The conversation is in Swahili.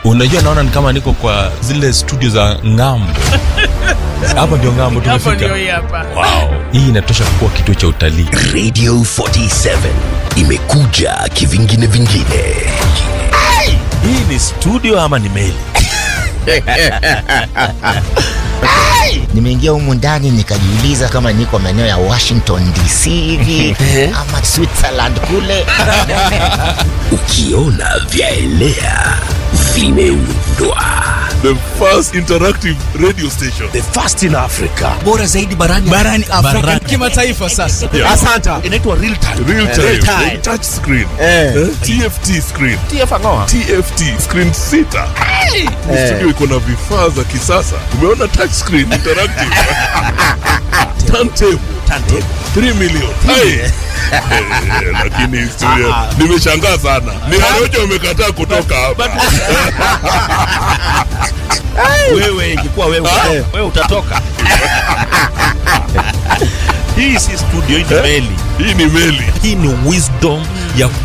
unajua naona ni kama niko kwa zile studio za ng'ambo hapa ndio ng'ambo hapo ndio tumefika hii hapa wow. hii inatosha kuwa kituo cha utalii radio 47 imekuja kivingine vingine hii ni studio ama ni meli nimeingia humu ndani nikajiuliza kama niko maeneo ya washington dc hivi ama switzerland kule ukiona vyaelea vimeundwa the first interactive radio station the first in africa bora zaidi barani barani afrika kimataifa sasa Yeah. asanta inaitwa real time real time, Real time. touch screen Eh. Eh, tft screen tfangoa tft screen sita Ni studio iko na vifaa za kisasa umeona touch screen interactive turntable turntable 3 million Hai. Eh, lakini studio nimeshangaa sana ni Warioja wamekataa kutoka hapa wewe ingekuwa wewe wewe utatoka hii si studio hii ni meli hii ni meli hii ni wisdom ya